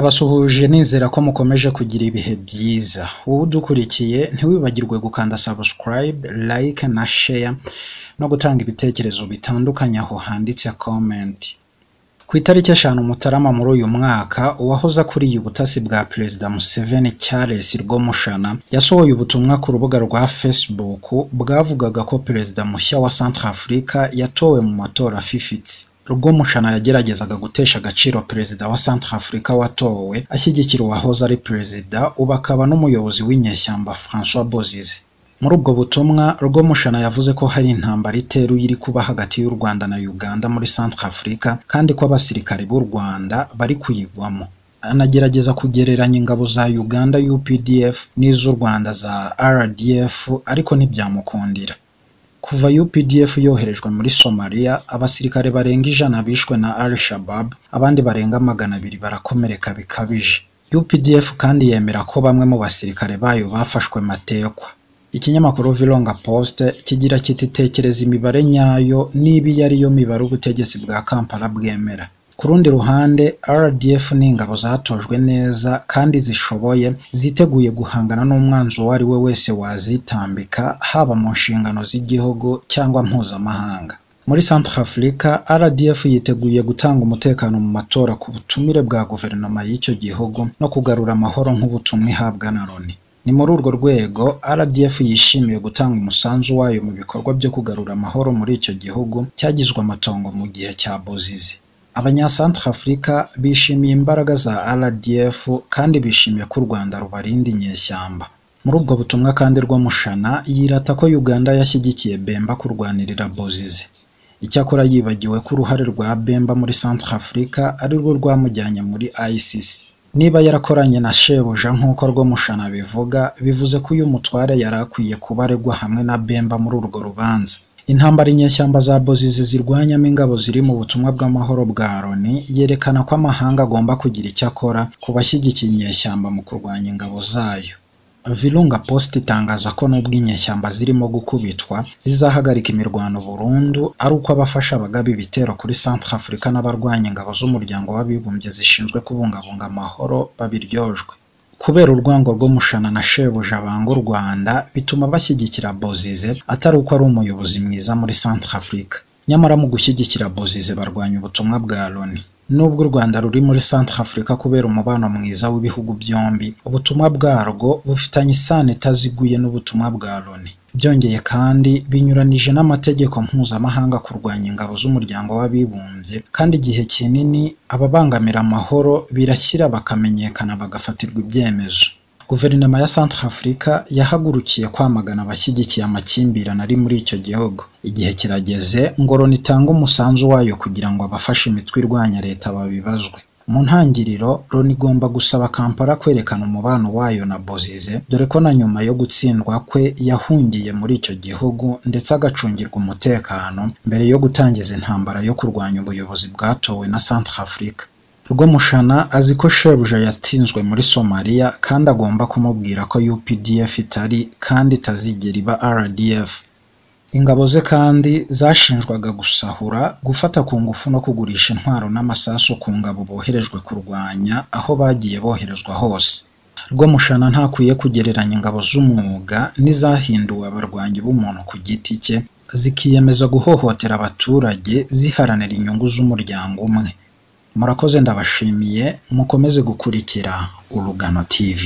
Ndabasuhuje nizera ko mukomeje kugira ibihe byiza, wowe udukurikiye ntiwibagirwe gukanda subscribe, like na share no gutanga ibitekerezo bitandukanye aho handitse comment. Ku itariki eshanu Mutarama muri uyu mwaka uwahoze akuriye ubutasi bwa Perezida Museveni Charles Rwamushana yasohoye ubutumwa ku rubuga rwa Facebook bwavugaga ko Perezida mushya wa Centrafrique yatowe mu matora afifitse. Rwamushana yageragezaga gutesha agaciro Perezida wa Centrafrique watowe ashyigikira uwahoze ari Perezida ubu akaba n'umuyobozi w'inyeshyamba Francois Bozize. Muri ubwo butumwa Rwamushana yavuze ko hari intambara iteruye iri kuba hagati y'u Rwanda na Uganda muri Centrafrique kandi ko abasirikare b'u Rwanda bari kuyigwamo. Anagerageza kugereranya ingabo za Uganda UPDF n'iz'u Rwanda za RDF ariko ntibyamukundira. Kuva UPDF yoherejwe muri Somalia abasirikare barenga ijana bishwe na Al-Shabab abandi barenga magana abiri barakomereka bikabije. UPDF kandi yemera ko bamwe mu basirikare bayo bafashwe matekwa. Ikinyamakuru Virunga Post kigira kiti tekereza imibare nyayo niba iyo ariyo mibare ubutegetsi bwa Kampala bwemera. Ku rundi ruhande RDF ni ingabo zatojwe neza kandi zishoboye ziteguye guhangana n'umwanzi uwo ari we wese wazitambika haba mu nshingano z'igihugu cyangwa mpuzamahanga. Muri Centrafrique RDF yiteguye gutanga umutekano mu matora ku butumire bwa guverinoma y'icyo gihugu no kugarura amahoro nk'ubutumwa ihabwa na Loni. Ni muri urwo rwego RDF yishimiye gutanga umusanzu wayo mu bikorwa byo kugarura amahoro muri icyo gihugu cyagizwe amatongo mu gihe cya Bozize. Abanyasantrafurika bishimiye imbaraga za RDF kandi bishimiye ko u Rwanda rubarinda inyeshyamba. Muri ubwo butumwa kandi Rwamushana yirata ko Uganda yashyigikiye Bemba kurwanirira Bozize. Icyakora yibagiwe ko uruhare rwa Bemba muri Centrafrique ari rwo rwamujyanye muri ICC. Niba yarakoranye na shebuja nk'uko Rwamushana abivuga, bivuze ko uyu mutware yari akwiye kuba aregwa hamwe na Bemba muri urwo rubanza. Intambara inyeshyamba za Bozize zirwanyamo ingabo ziri mu butumwa bw'amahoro bwa Loni yerekana ko amahanga agomba kugira icyo akora ku bashyigikiye inyeshyamba mu kurwanya ingabo zayo. Virunga Post itangaza ko nubwo inyeshyamba zirimo gukubitwa zizahagarika imirwano burundu ari uko abafasha abagaba ibitero kuri Centrafrique n'abarwanya ingabo z'umuryango w'abibumbye zishinzwe kubungabunga amahoro babiryojwe. Kubera urwango Rwamushana na shebuja banga u Rwanda bituma bashyigikira Bozize atari uko ari umuyobozi mwiza muri Centrafrique. Nyamara mu gushyigikira Bozize barwanya ubutumwa bwa Loni. Nubwo u Rwanda ruri muri Centrafrique kubera umubano mwiza w'ibihugu byombi, ubutumwa bwarwo bufitanye isano itaziguye n'ubutumwa bwa Loni. Byongeye kandi binyuranije n'amategeko mpuzamahanga kurwanya ingabo z'umuryango w'abibumbye kandi igihe kinini ababangamira amahoro birashyira bakamenyekana bagafatirwa ibyemezo. Guverinoma ya Centrafrique yahagurukiye kwamagana abashyigikiye amakimbirane ari muri icyo gihugu. Igihe kirageze ngo Loni itange umusanzu wayo kugira ngo abafashe imitwe irwanya leta babibazwe. Mu ntangiriro Loni igomba gusaba Kampala kwerekana umubano wayo na Bozize dore ko na nyuma yo gutsindwa kwe yahungiye muri icyo gihugu ndetse agacungirwa umutekano mbere yo gutangiza intambara yo kurwanya ubuyobozi bwatowe na Centrafrique. Rwamushana azi ko shebuja yatsinzwe muri Somalia kandi agomba kumubwira ko UPDF itari kandi itazigera iba RDF. Ingabo ze kandi zashinjwaga gusahura, gufata ku ngufu no kugurisha intwaro n'amasasu ku ngabo boherejwe kurwanya aho bagiye boherezwa hose. Rwamushana ntakwiye kugereranya ingabo z'umwuga n'izahinduwe abarwanyi b'umuntu ku giti cye, zikiyemeza guhohotera abaturage ziharanira inyungu z'umuryango umwe. Murakoze ndabashimiye, mukomeze gukurikira Urugano TV.